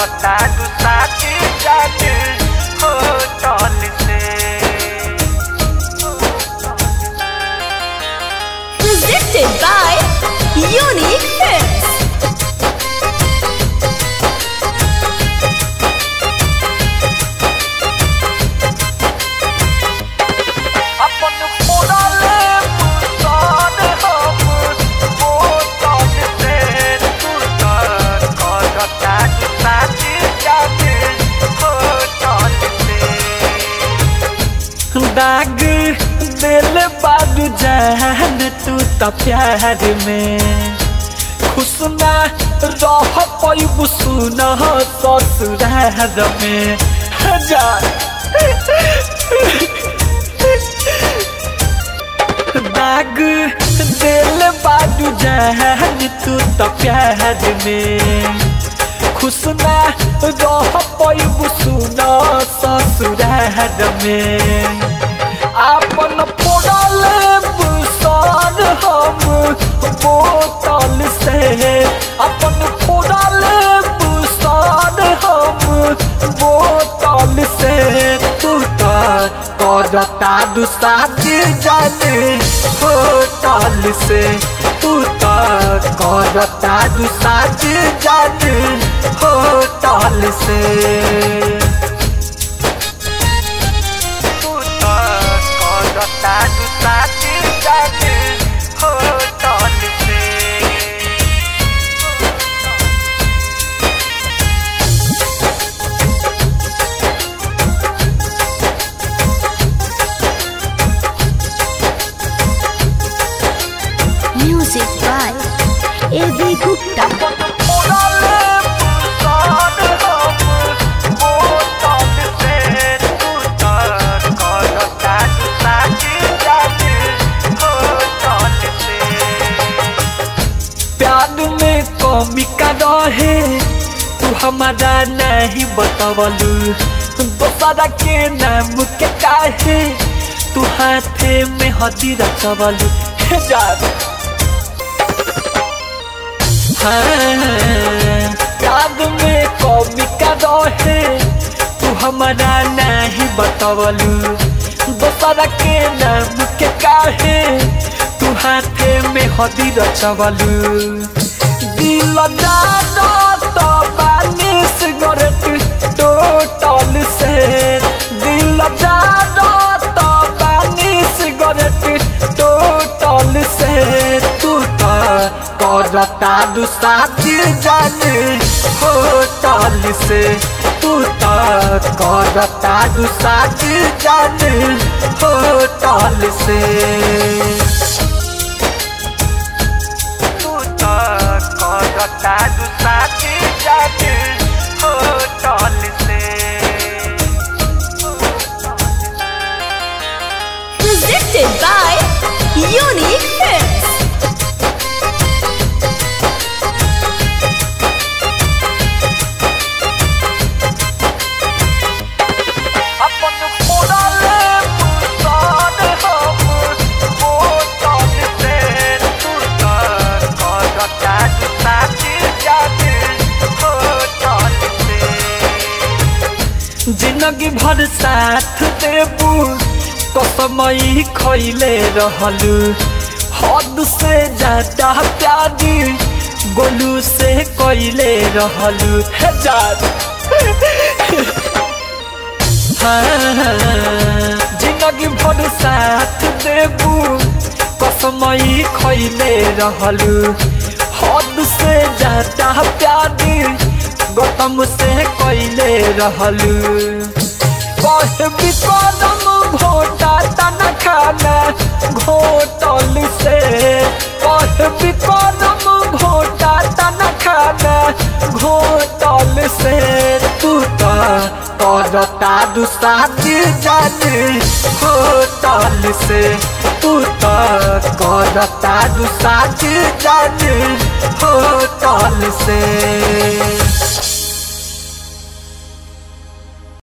करता तू साथी जाने हो चल से Presented by Unique Hits. अपन मोड़ले पुसान हम वो चल से तू कर करता तू साथी जाने हो चल से दाग दिल बाबू जान तू तो प्यार में खुश ना रह पैबू सुन ससुरार में हजार दाग दिल बाबू जान तू तो प्यार में खुश ना रह पैबू सुन ससुरार में आपन पोड़ल बुसान हम बोतल से अपन पोड़ल बुसान हम बोतल से तू तो करता दुसाज जाने होटल से तू तो करता दुसाज जाने होटल से तू तो करता तू साथी जाने हो चल से Music by A.V. Gupta. मोड़ले पुसान हम वो चल से तू तो करता तू साथी जाने हो चल से प्यार में कमी का रहे तू हमारा नहीं बतवलू दोसरा के नाम के काहे तू हाथे में हदी रचवलू हे जान हाँ, प्यार में कमी का रहे तू हमारा नहीं बतवलू दोसरा के नाम के काहे तू हाथे में हदी रचवलू दिल जानो तो बानी सिगरेट टोटल से दिल जानो तो बानी सिगरेट टोटल से तू तो करता दुसाती जाने होटल से तू तो करता दुसाती जाने होटल से तू तो करता तू साथी जाने हो चल से Presented by Unique Hits. अपन मोड़ले पुसान हम वो चल से तू तो करता तू साथी जाने हो चल से जिंदगी भर साथ देबू कसमई खैले रहलू हद से ज्यादा प्यारी गोलू से कैले रहलू हे जान हाँ, जिंदगी भर साथ देबू कसमई खैले रहलू हद से ज्यादा प्यारी गौतम से कैले रहलू कहे विकरम घोटा तना खाना घोटल से कहे विकरम घोटा तना खाना घोटल से तू तो करता दुसाती जाने होटल से तू तो करता दुसाती जाने होटल से